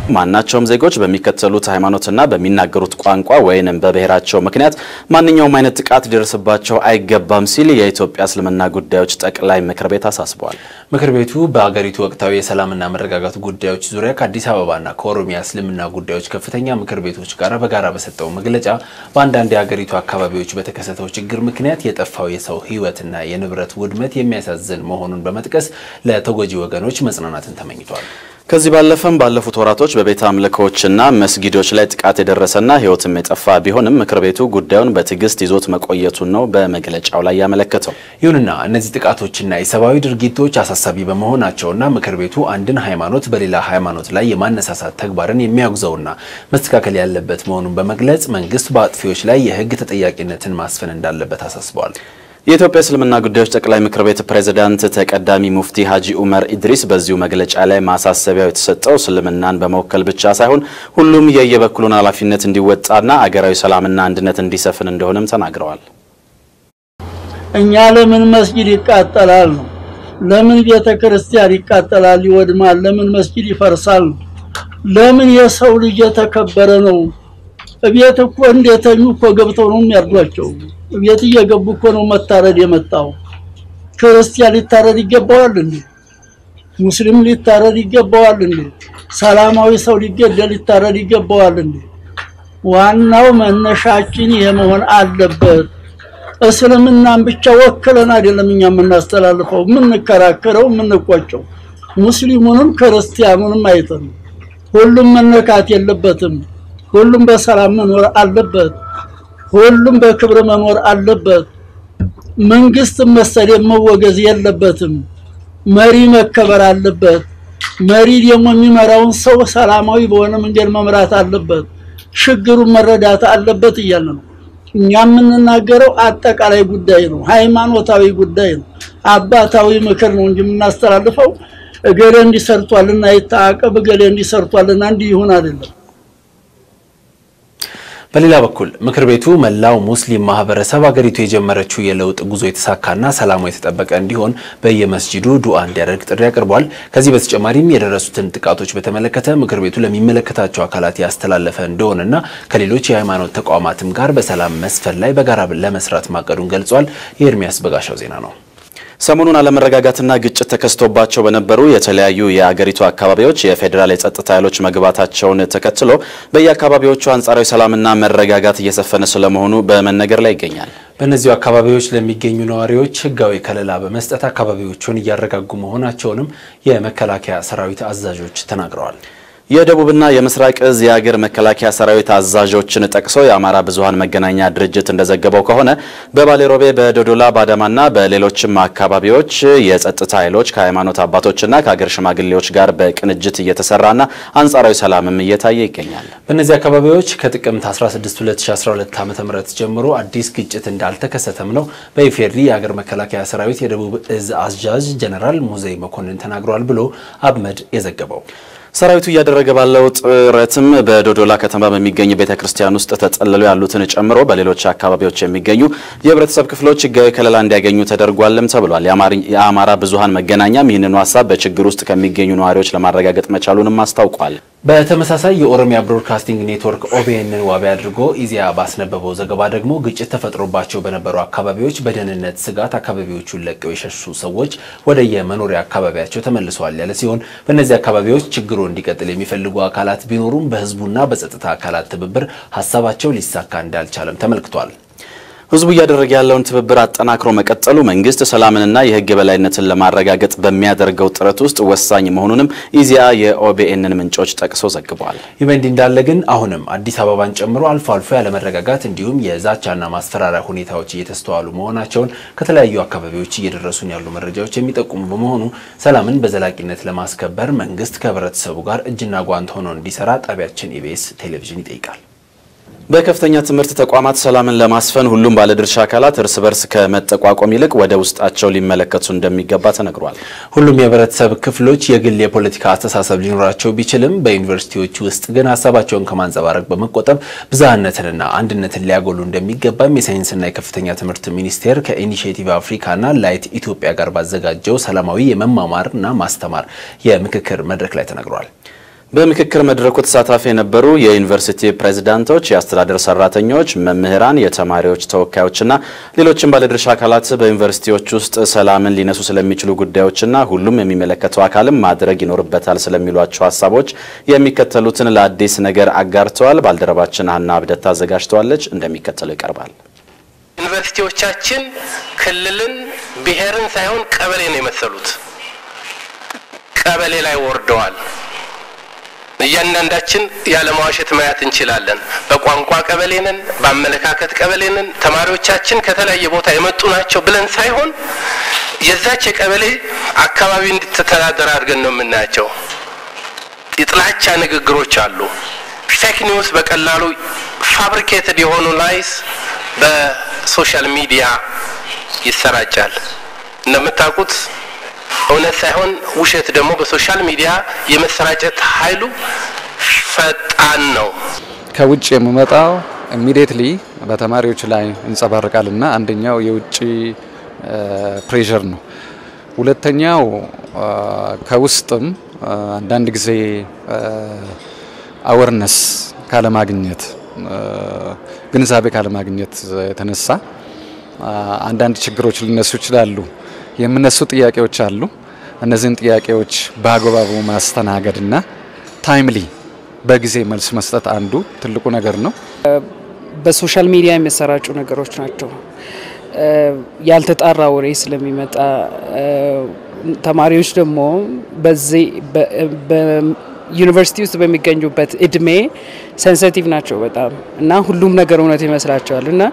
ማናቸውም ዜጎች በሚከተሉት ሃይማኖትና በሚናገሩት ቋንቋ ወይንም በብሔራቸው ምክንያት ማንኛውም አይነት ጥቃት ሊደርስባቸው አይገባም ሲል የኢትዮጵያ እስልምና ጉዳዮች ጠቅላይ ምክር ቤት አሳስበዋል። ምክር ቤቱ በአገሪቱ ወቅታዊ የሰላምና መረጋጋት ጉዳዮች ዙሪያ ከአዲስ አበባና ከኦሮሚያ እስልምና ጉዳዮች ከፍተኛ ምክር ቤቶች ጋር በጋራ በሰጠው መግለጫ በአንዳንድ የአገሪቱ አካባቢዎች በተከሰተው ችግር ምክንያት የጠፋው የሰው ሕይወትና የንብረት ውድመት የሚያሳዝን መሆኑን በመጥቀስ ለተጎጂ ወገኖች መጽናናትን ተመኝቷል። ከዚህ ባለፈም ባለፉት ወራቶች በቤተ አምልኮዎችና መስጊዶች ላይ ጥቃት የደረሰና ሕይወትም የጠፋ ቢሆንም ምክር ቤቱ ጉዳዩን በትዕግስት ይዞት መቆየቱን ነው በመግለጫው ላይ ያመለከተው። ይሁንና እነዚህ ጥቃቶችና የሰብአዊ ድርጊቶች አሳሳቢ በመሆናቸውና ምክር ቤቱ አንድን ሃይማኖት በሌላ ሃይማኖት ላይ የማነሳሳት ተግባርን የሚያወግዘውና መስተካከል ያለበት መሆኑን በመግለጽ መንግስት በአጥፊዎች ላይ የህግ ተጠያቂነትን ማስፈን እንዳለበት አሳስበዋል። የኢትዮጵያ እስልምና ጉዳዮች ጠቅላይ ምክር ቤት ፕሬዝዳንት ተቀዳሚ ሙፍቲ ሀጂ ኡመር ኢድሪስ በዚሁ መግለጫ ላይ ማሳሰቢያው የተሰጠው እስልምናን በመወከል ብቻ ሳይሆን ሁሉም የየበኩሉን ኃላፊነት እንዲወጣና አገራዊ ሰላምና አንድነት እንዲሰፍን እንደሆነም ተናግረዋል። እኛ ለምን መስጊድ ይቃጠላል ነው? ለምን ቤተ ክርስቲያን ይቃጠላል ይወድማል? ለምን መስጊድ ይፈርሳል ነው? ለምን የሰው ልጅ የተከበረ ነው? እቤት እኮ እንደተኙ እኮ ገብተው ነው የሚያርዷቸው። ቤት እየገቡ እኮ ነው መታረድ የመጣው። ክርስቲያን ሊታረድ ይገባዋል እንዴ? ሙስሊም ሊታረድ ይገባዋል እንዴ? ሰላማዊ ሰው ሊገደል ሊታረድ ይገባዋል እንዴ? ዋናው መነሻችን ይሄ መሆን አለበት። እስልምናን ብቻ ወክለን አይደለም እኛ የምናስተላልፈው፣ የምንከራከረው፣ የምንቆጨው ሙስሊሙንም ክርስቲያኑንም አይተን ሁሉም መነካት የለበትም። ሁሉም በሰላም መኖር አለበት። ሁሉም በክብር መኖር አለበት። መንግስት መሰደብ መወገዝ የለበትም። መሪ መከበር አለበት። መሪ ደግሞ የሚመራውን ሰው ሰላማዊ በሆነ መንገድ መምራት አለበት። ችግሩን መረዳት አለበት እያለ ነው። እኛ የምንናገረው አጠቃላይ ጉዳይ ነው፣ ሃይማኖታዊ ጉዳይ ነው፣ አባታዊ ምክር ነው እንጂ የምናስተላልፈው እገሌ እንዲሰርቷልና ይታቀብ እገሌ እንዲሰርቷልና እንዲህ ይሁን አይደለም። በሌላ በኩል ምክር ቤቱ መላው ሙስሊም ማህበረሰብ አገሪቱ የጀመረችው የለውጥ ጉዞ የተሳካና ሰላሙ የተጠበቀ እንዲሆን በየመስጂዱ ዱዓ እንዲያደርግ ጥሪ አቅርቧል። ከዚህ በተጨማሪም የደረሱትን ጥቃቶች በተመለከተ ምክር ቤቱ ለሚመለከታቸው አካላት ያስተላለፈ እንደሆነና ከሌሎች የሃይማኖት ተቋማትም ጋር በሰላም መስፈን ላይ በጋራ ለመስራት ማቀዱን ገልጿል። የኤርሚያስ በጋሻው ዜና ነው። ሰሞኑን አለመረጋጋትና ግጭት ተከስቶባቸው በነበሩ የተለያዩ የአገሪቱ አካባቢዎች የፌዴራል የጸጥታ ኃይሎች መግባታቸውን ተከትሎ በየአካባቢዎቹ አንጻራዊ ሰላምና መረጋጋት እየሰፈነ ስለመሆኑ በመነገር ላይ ይገኛል። በእነዚሁ አካባቢዎች ለሚገኙ ነዋሪዎች ሕጋዊ ከለላ በመስጠት አካባቢዎቹን እያረጋጉ መሆናቸውንም የመከላከያ ሰራዊት አዛዦች ተናግረዋል። የደቡብና የምስራቅ እዝ የአገር መከላከያ ሰራዊት አዛዦችን ጠቅሶ የአማራ ብዙኃን መገናኛ ድርጅት እንደዘገበው ከሆነ በባሌሮቤ በዶዶላ ባዳማና በሌሎችም አካባቢዎች የጸጥታ ኃይሎች ከሃይማኖት አባቶችና ከአገር ሽማግሌዎች ጋር በቅንጅት እየተሰራና አንጻራዊ ሰላምም እየታየ ይገኛል። በእነዚህ አካባቢዎች ከጥቅምት 16 2012 ዓ ም ጀምሮ አዲስ ግጭት እንዳልተከሰተም ነው በኢፌድሪ የአገር መከላከያ ሰራዊት የደቡብ እዝ አዛዥ ጀነራል ሙዘይ መኮንን ተናግሯል ብሎ አብመድ የዘገበው። ሰራዊቱ እያደረገ ባለው ጥረትም በዶዶላ ከተማ በሚገኝ ቤተ ክርስቲያን ውስጥ ተጠልለው ያሉትን ጨምሮ በሌሎች አካባቢዎች የሚገኙ የህብረተሰብ ክፍሎች ህጋዊ ከለላ እንዲያገኙ ተደርጓልም ተብሏል። የአማራ ብዙኃን መገናኛም ይህንኑ ሀሳብ በችግር ውስጥ ከሚገኙ ነዋሪዎች ለማረጋገጥ መቻሉንም አስታውቋል። በተመሳሳይ የኦሮሚያ ብሮድካስቲንግ ኔትወርክ ኦቢኤንን ዋቢ አድርጎ ኢዜአ ባስነበበው ዘገባ ደግሞ ግጭት ተፈጥሮባቸው በነበሩ አካባቢዎች በደህንነት ስጋት አካባቢዎቹን ለቀው የሸሹ ሰዎች ወደ የመኖሪያ አካባቢያቸው ተመልሰዋል ያለ ሲሆን በእነዚህ አካባቢዎች ችግሩ እንዲቀጥል የሚፈልጉ አካላት ቢኖሩም በህዝቡና በጸጥታ አካላት ትብብር ሀሳባቸው ሊሳካ እንዳልቻለም ተመልክቷል። ህዝቡ እያደረገ ያለውን ትብብር አጠናክሮ መቀጠሉ መንግስት ሰላምንና የህግ የበላይነትን ለማረጋገጥ በሚያደርገው ጥረት ውስጥ ወሳኝ መሆኑንም ኢዜአ የኦቢኤንን ምንጮች ጠቅሶ ዘግቧል። ይህ በእንዲህ እንዳለ ግን አሁንም አዲስ አበባን ጨምሮ አልፎ አልፎ ያለመረጋጋት እንዲሁም የዛቻና ማስፈራሪያ ሁኔታዎች እየተስተዋሉ መሆናቸውን ከተለያዩ አካባቢዎች እየደረሱን ያሉ መረጃዎች የሚጠቁሙ በመሆኑ ሰላምን በዘላቂነት ለማስከበር መንግስት ከህብረተሰቡ ጋር እጅና ጓንት ሆኖ እንዲሰራ ጣቢያችን ኢቢኤስ ቴሌቪዥን ይጠይቃል። በከፍተኛ ትምህርት ተቋማት ሰላምን ለማስፈን ሁሉም ባለድርሻ አካላት እርስ በርስ ከመጠቋቆም ይልቅ ወደ ውስጣቸው ሊመለከቱ እንደሚገባ ተነግሯል። ሁሉም የህብረተሰብ ክፍሎች የግል የፖለቲካ አስተሳሰብ ሊኖራቸው ቢችልም በዩኒቨርሲቲዎች ውስጥ ግን ሀሳባቸውን ከማንጸባረቅ በመቆጠብ ብዝሃነትንና አንድነትን ሊያጎሉ እንደሚገባም የሳይንስና የከፍተኛ ትምህርት ሚኒስቴር ከኢኒሽቲቭ አፍሪካና ላይት ኢትዮጵያ ጋር ባዘጋጀው ሰላማዊ የመማማርና ማስተማር የምክክር መድረክ ላይ ተነግሯል። በምክክር መድረኩ ተሳታፊ የነበሩ የዩኒቨርሲቲ ፕሬዝዳንቶች፣ የአስተዳደር ሰራተኞች፣ መምህራን፣ የተማሪዎች ተወካዮችና ሌሎችም ባለድርሻ አካላት በዩኒቨርሲቲዎች ውስጥ ሰላምን ሊነሱ ስለሚችሉ ጉዳዮችና ሁሉም የሚመለከተው አካልም ማድረግ ይኖርበታል ስለሚሏቸው ሀሳቦች የሚከተሉትን ለአዲስ ነገር አጋርተዋል። ባልደረባችን ሀና አብደታ አዘጋጅተዋለች፣ እንደሚከተለው ይቀርባል። ዩኒቨርሲቲዎቻችን ክልልን፣ ብሔርን ሳይሆን ቀበሌን የመሰሉት ቀበሌ ላይ ወርደዋል። እያንዳንዳችን ያለማዋሸት ማየት እንችላለን። በቋንቋ ቀበሌ ነን፣ በአመለካከት ቀበሌ ነን። ተማሪዎቻችን ከተለያየ ቦታ የመጡ ናቸው ብለን ሳይሆን የዛች የቀበሌ አካባቢ እንድትተዳደር አድርገን ነው የምናያቸው። የጥላቻ ንግግሮች አሉ። ፌክ ኒውስ በቀላሉ ፋብሪኬትድ የሆኑ ላይስ በሶሻል ሚዲያ ይሰራጫል። እንደምታውቁት እውነት ሳይሆን ውሸት ደግሞ በሶሻል ሚዲያ የመሰራጨት ኃይሉ ፈጣን ነው። ከውጭ የሚመጣው ኢሚዲየትሊ በተማሪዎች ላይ እንጸባርቃልና አንደኛው የውጭ ፕሬሸር ነው። ሁለተኛው ከውስጥም አንዳንድ ጊዜ አወርነስ ካለማግኘት ግንዛቤ ካለማግኘት የተነሳ አንዳንድ ችግሮች ሊነሱ ይችላሉ። የሚነሱ ጥያቄዎች አሉ። እነዚህን ጥያቄዎች በአግባቡ ማስተናገድና ታይምሊ በጊዜ መልስ መስጠት አንዱ ትልቁ ነገር ነው። በሶሻል ሚዲያ የሚሰራጩ ነገሮች ናቸው። ያልተጣራ ወሬ ስለሚመጣ ተማሪዎች ደግሞ በዚህ ዩኒቨርሲቲ ውስጥ በሚገኙበት እድሜ ሴንሲቲቭ ናቸው በጣም እና ሁሉም ነገር እውነት ይመስላቸዋል እና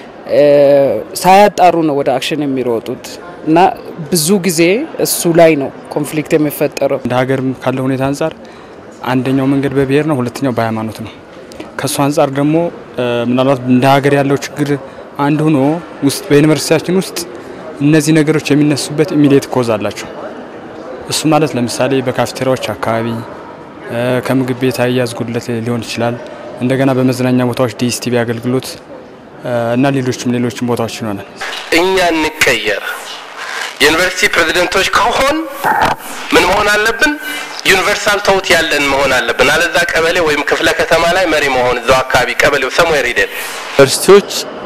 ሳያጣሩ ነው ወደ አክሽን የሚሮጡት እና ብዙ ጊዜ እሱ ላይ ነው ኮንፍሊክት የሚፈጠረው። እንደ ሀገር ካለው ሁኔታ አንጻር አንደኛው መንገድ በብሔር ነው፣ ሁለተኛው በሃይማኖት ነው። ከእሱ አንጻር ደግሞ ምናልባት እንደ ሀገር ያለው ችግር አንድ ሆኖ ውስጥ በዩኒቨርሲቲያችን ውስጥ እነዚህ ነገሮች የሚነሱበት ኢሚዲየት ኮዝ አላቸው። እሱ ማለት ለምሳሌ በካፍቴሪያዎች አካባቢ ከምግብ ቤት አያያዝ ጉድለት ሊሆን ይችላል። እንደገና በመዝናኛ ቦታዎች ዲኤስቲቪ አገልግሎት እና ሌሎችም ሌሎችም ቦታዎች ይሆናል። እኛ እንቀየር። የዩኒቨርሲቲ ፕሬዝደንቶች ከሆን ምን መሆን አለብን? ዩኒቨርሳል ተውት ያለን መሆን አለብን። አለዛ ቀበሌ ወይም ክፍለ ከተማ ላይ መሪ መሆን እዛው አካባቢ ቀበሌው ሰሙዌር ሂደን ዩኒቨርሲቲዎች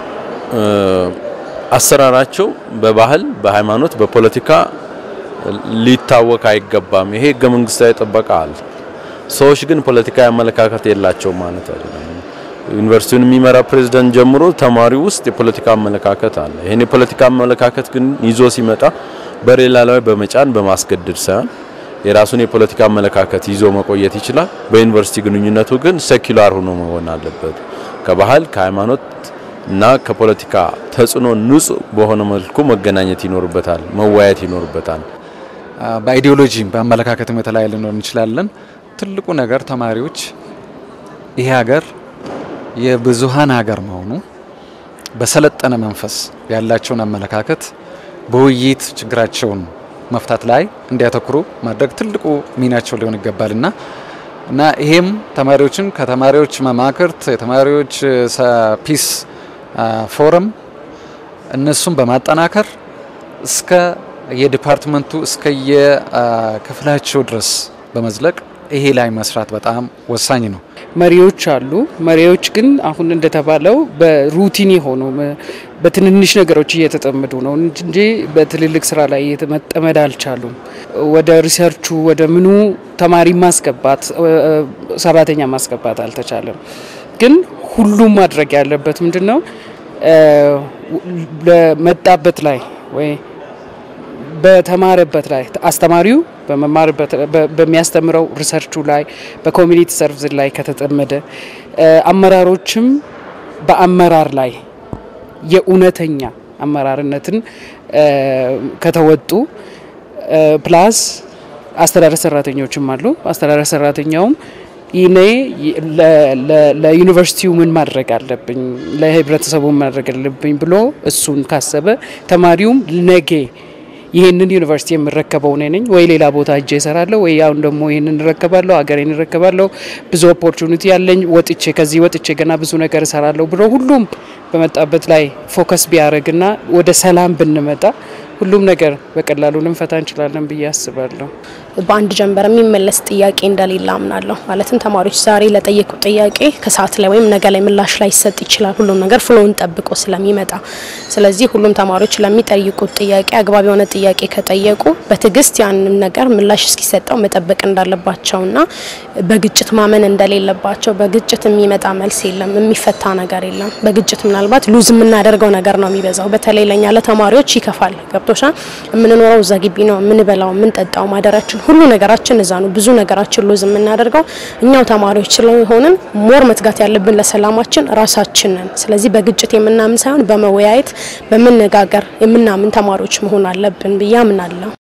አሰራራቸው በባህል፣ በሃይማኖት፣ በፖለቲካ ሊታወቅ አይገባም። ይሄ ህገ መንግስታዊ ጥበቃ አለ። ሰዎች ግን ፖለቲካዊ አመለካከት የላቸውም ማለት አይደለም። ዩኒቨርሲቲውን የሚመራ ፕሬዝዳንት ጀምሮ ተማሪው ውስጥ የፖለቲካ አመለካከት አለ። ይህን የፖለቲካ አመለካከት ግን ይዞ ሲመጣ በሌላ ላይ በመጫን በማስገደድ ሳይሆን የራሱን የፖለቲካ አመለካከት ይዞ መቆየት ይችላል። በዩኒቨርሲቲ ግንኙነቱ ግን ሴኩላር ሆኖ መሆን አለበት። ከባህል ከሃይማኖት እና ከፖለቲካ ተጽዕኖ ንጹህ በሆነ መልኩ መገናኘት ይኖርበታል፣ መወያየት ይኖርበታል። በአይዲዮሎጂም በአመለካከትም የተለያየ ልንሆን እንችላለን። ትልቁ ነገር ተማሪዎች ይሄ ሀገር የብዙሃን ሀገር መሆኑ በሰለጠነ መንፈስ ያላቸውን አመለካከት በውይይት ችግራቸውን መፍታት ላይ እንዲያተኩሩ ማድረግ ትልቁ ሚናቸው ሊሆን ይገባልና እና ይሄም ተማሪዎችን ከተማሪዎች መማክርት የተማሪዎች ፒስ ፎረም እነሱን በማጠናከር እስከ የዲፓርትመንቱ እስከ የክፍላቸው ድረስ በመዝለቅ ይሄ ላይ መስራት በጣም ወሳኝ ነው። መሪዎች አሉ። መሪዎች ግን አሁን እንደተባለው በሩቲን የሆኑ በትንንሽ ነገሮች እየተጠመዱ ነው እንጂ በትልልቅ ስራ ላይ መጠመድ አልቻሉም። ወደ ሪሰርቹ ወደ ምኑ ተማሪ ማስገባት ሰራተኛ ማስገባት አልተቻለም። ግን ሁሉም ማድረግ ያለበት ምንድን ነው ለመጣበት ላይ ወይ በተማረበት ላይ አስተማሪው በመማርበት በሚያስተምረው ሪሰርቹ ላይ በኮሚኒቲ ሰርቪስ ላይ ከተጠመደ አመራሮችም በአመራር ላይ የእውነተኛ አመራርነትን ከተወጡ ፕላስ አስተዳደር ሰራተኞችም አሉ። አስተዳደር ሰራተኛውም ይኔ ለዩኒቨርሲቲው ምን ማድረግ አለብኝ፣ ለህብረተሰቡ ምን ማድረግ አለብኝ ብሎ እሱን ካሰበ ተማሪውም ነገ ይህንን ዩኒቨርሲቲ የምረከበው እኔ ነኝ ወይ ሌላ ቦታ እጄ እሰራለሁ ወይ አሁን ደግሞ ይህንን እረከባለሁ ሀገሬን እረከባለሁ ብዙ ኦፖርቹኒቲ ያለኝ ወጥቼ ከዚህ ወጥቼ ገና ብዙ ነገር እሰራለሁ ብሎ ሁሉም በመጣበት ላይ ፎከስ ቢያደርግና ወደ ሰላም ብንመጣ ሁሉም ነገር በቀላሉ ልንፈታ እንችላለን ብዬ አስባለሁ። በአንድ ጀንበር የሚመለስ ጥያቄ እንደሌለ አምናለሁ። ማለትም ተማሪዎች ዛሬ ለጠየቁት ጥያቄ ከሰዓት ላይ ወይም ነገ ላይ ምላሽ ላይ ይሰጥ ይችላል። ሁሉም ነገር ፍሎውን ጠብቆ ስለሚመጣ፣ ስለዚህ ሁሉም ተማሪዎች ለሚጠይቁት ጥያቄ አግባብ የሆነ ጥያቄ ከጠየቁ በትዕግስት ያንን ነገር ምላሽ እስኪሰጠው መጠበቅ እንዳለባቸውና በግጭት ማመን እንደሌለባቸው። በግጭት የሚመጣ መልስ የለም፣ የሚፈታ ነገር የለም። በግጭት ምናልባት ሉዝ የምናደርገው ነገር ነው የሚበዛው። በተለይ ለኛ ለተማሪዎች ይከፋል። ገብቶሻል? የምንኖረው እዛ ግቢ ነው። የምንበላው፣ የምንጠጣው፣ ማደራችን ሁሉ ነገራችን እዛ ነው። ብዙ ነገራችን ሉዝ የምናደርገው እኛው ተማሪዎች ስለሆንን ሞር መትጋት ያለብን ለሰላማችን ራሳችን ነን። ስለዚህ በግጭት የምናምን ሳይሆን በመወያየት በመነጋገር የምናምን ተማሪዎች መሆን አለብን ብዬ አምናለሁ።